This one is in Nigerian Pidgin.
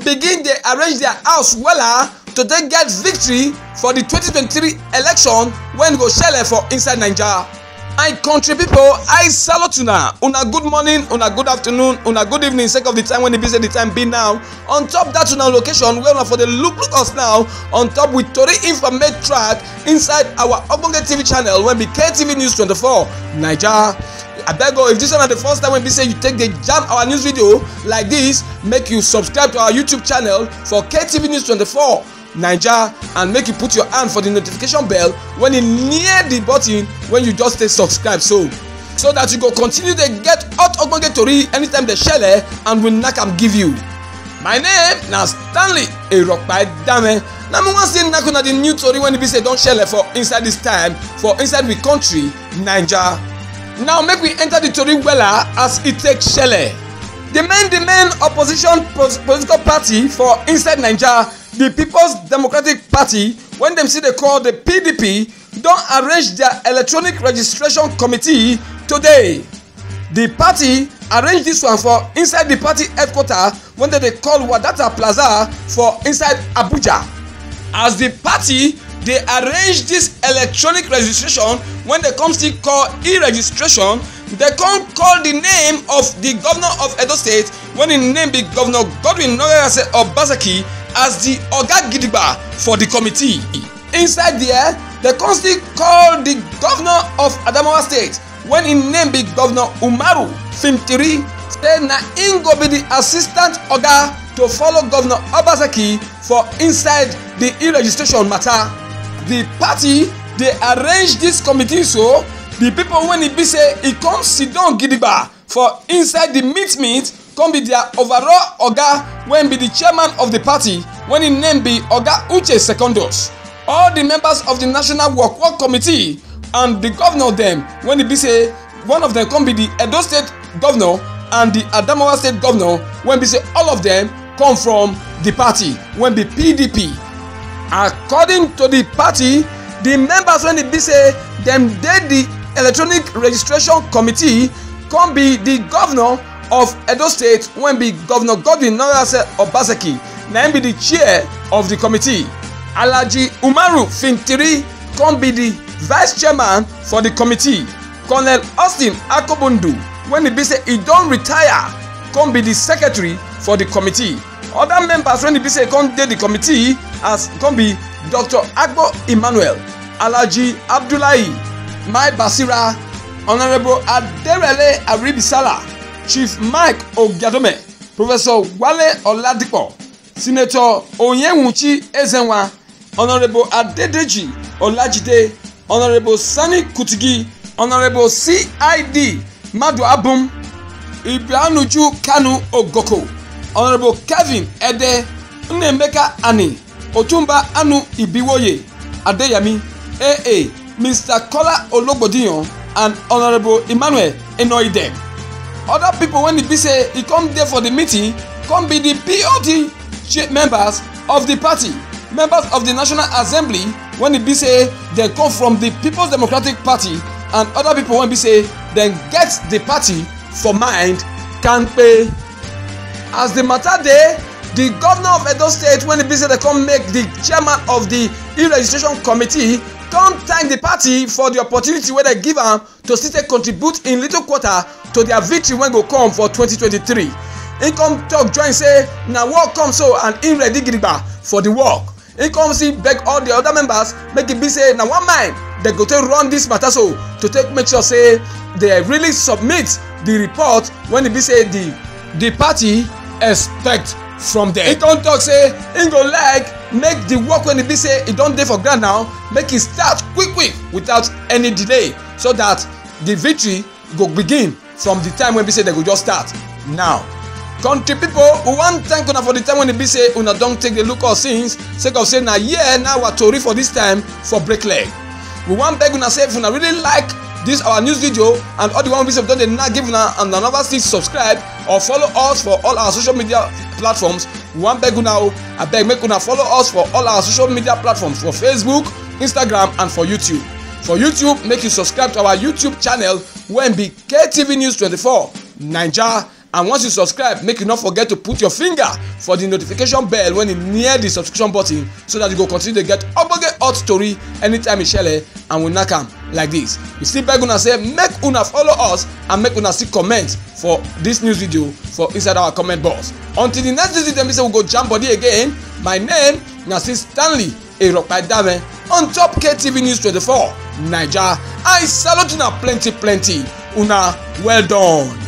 begin dey arrange their house wella to take get victory for the 2023 election wey go shele for inside naija. my country pipo i salute una una good morning una good afternoon una good evening sake of the time when e be say the time be now on top dat una location wey una for dey look look us now on top with tori informate track inside our ogbonge tv channel wey be ktv news 24 naija abeg o if dis one na the first time wey be say you take dey jam our news video like dis make you subscribe to our youtube channel for ktv news 24 naija and make you put your hand for the notification bell when e near the button when you just take subscribe so so that you go continue dey get hot ogbonge tori anytime dey shele and we knack am give you my name na stanley eropidame na me wan still knack una the new tori wey e be say don shele for inside this time for inside we country naija now make we enter the tori wella as e take shele the main the main opposition political party for inside naija the people's democratic party wey dem still dey call the pdp don arrange dia electronic registration committee today di party arrange dis one for inside di party headquarter wey dem dey call wadata plaza for inside abuja as di party dey arrange dis electronic registration wey dem come still call e-registration dem come call di name of di governor of edo state wey im name be governor godwin nogayase obaseki as di oga gidigba for di committee inside there dem come still call di governor of adamawa state wen im name be governor umaru fintiri say na im go be di assistant oga to follow governor obaseki for inside di e-registration matter di party dey arrange dis committee so di pipo wey e be say e come sidon gidigba for inside di meet meet come be dia overall oga wey be di chairman of di party wey im name be oga uche secondus all di members of di national work work committee and di governor dem wey e be say one of dem come be di edo state governor and di adamawa state governor wey be say all of dem come from di party wey be pdp according to di party di members wey e be say dem dey di electronic registration committee come be di governor of edo state wey be governor godwin nogase obaseki na im be di chair of di committee alhaji umaru fintiri come be di vice chairman for di committee colonel austin akobundu wey e be say e don retire come be di secretary for di committee oda members wey e be say come dey di committee as come be dr agbo emmanuel alhaji abdullahi mai basira honourable aderele aribisala chief mike ogiadome professor wale oladipo senator onyenwuchi ezenwa honourable adedeji olajide honourable sani kutigi honourable cid madu abum ibianuju kanu ogoko honourable kevin ede nnemeka ani otumba anu ibiwoye adeyemi aa mr kola ologbodiyan and honourable emmanuel enoidem other pipo wey e be say e come dey for di meeting come be di pod members of di party members of di national assembly wey e be say dem come from di peoples democratic party and other pipo wey be say dem get di party for mind kampe as di matter dey di governor of edo state wey e be say dem come make di chairman of di e-registration committee don thank di party for di opportunity wey dem give am to still take contribute in little quarter to dia victory wey go come for 2023 im come tok join say na work come so and im ready gidigba for di work im come still beg all di oda members make e be say na one mind dem go take run dis matter so to take make sure say dem really submit di report when e be say di di party expect from dem. im come tok say im go like make di work wey e be say e don dey for ground now make e start quick quick without any delay so dat di victory go begin from di time wey be say dem go just start now country pipo we wan thank una for di time wey e be say una don take dey look us since sake of say na here na our tori for dis time for break leg we wan beg una say if una really like dis our news video and all the one wey be say we don dey now give una and una never still subscribe or follow us for all our social media platforms we wan beg una o abeg make una follow us for all our social media platforms for facebook instagram and for youtube for youtube make you subscribe to our youtube channel wey be ktv news 24 naija and once you subscribe make you no forget to put your finger for the notification bell when e near the subscription button so that you go continue to get ogbonge hot story anytime e shele and we knack am like this we still beg una say make una follow us and make una still comment for this news video for inside our comment box until the next visit dem be say we go jam body again my name na still stanley eropaidame on top ktv news twenty-four naija i salute una plenty plenty una well done.